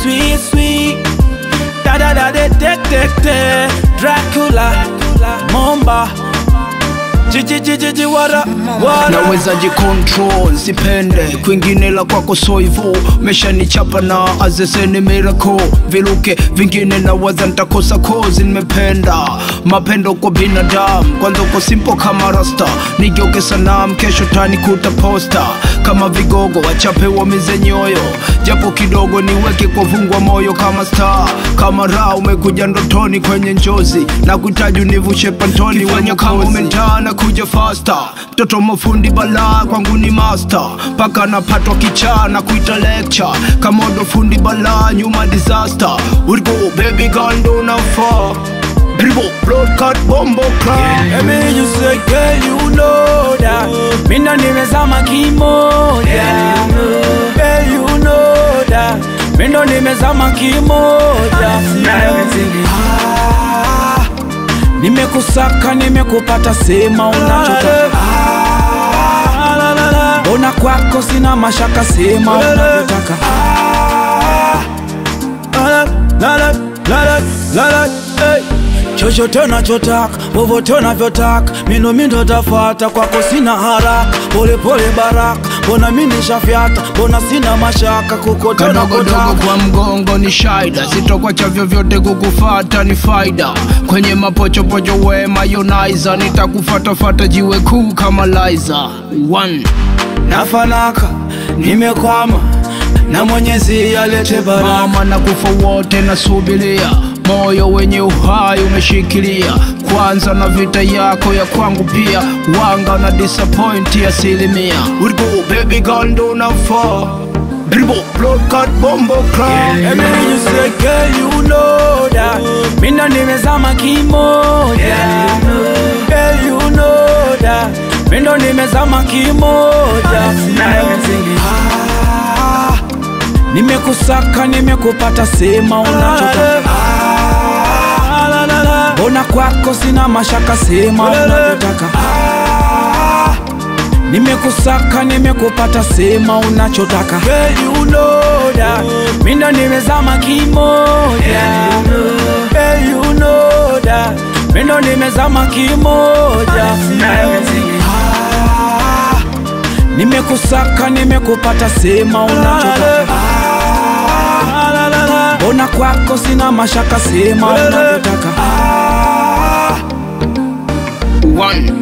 sweet sweet da da da de de de de Dracula Momba Jijijijiji wara wara naweza jicontrol sipende kwingine la kwako soivo meshanichapa na azeseni miracle viluke vingine nawaza ntakosa kozi nimependa mapendo kwa binadamu kwanza uko simple kama rasta nigeuke sanam kesho tanikuta posta kama vigogo wachape wamize nyoyo japo kidogo niweke kwa vungwa moyo kama star kama raha umekuja ndotoni kwenye njozi na kuhitaji univushe pantoni wenye kama umentana kuja fasta mtoto mafundi balaa kwangu ni master mpaka napatwa kichaa na kuita lecture kamodo fundi balaa nyuma disaster Uligo baby girl ndo nafaa Dribble, blood cut, bombo clock Let me just say girl you know that Mina nimezama kimoja Girl you know that Mindo nimezama kimoja Ah, Nimekusaka nimekupata sema unachotaka Mbona kwako sina mashaka sema unavyotaka chochote unachotaka vovote unavyotaka mino mindo tafata kwako sina haraka polepole baraka mbona mi nishafyata mbona sina mashaka kokote kadogodogo unakotaka kwa mgongo ni shaida sitokwacha vyovyote kukufata ni faida kwenye mapochopocho we mayonaiza nitakufatafata jiwe kuu kama liza One. nafanaka nimekwama na mwenyezi alete baraka mama na kufa wote nasubiria moyo wenye uhai umeshikilia kwanza na vita yako ya kwangu pia wanga na disappoint asilimia Uligo baby girl ndo nafaa Dribble, blood cut, bombo clock Let me just say, girl, you know that Mina nimezama kimoja Girl, you know that Mindo nimezama kimoja Ah, Nimekusaka, nimekupata, sema unachotaka Mbona kwako sina mashaka, sema unavyotaka Nimekusaka, nimekupata, sema unachotaka Girl, you know that Mindo nimezama kimoja Girl, you know that Mindo nimezama kimoja Ah, Nimekusaka, nimekupata, sema unachotaka Mbona kwako sina mashaka, sema unavyotaka One.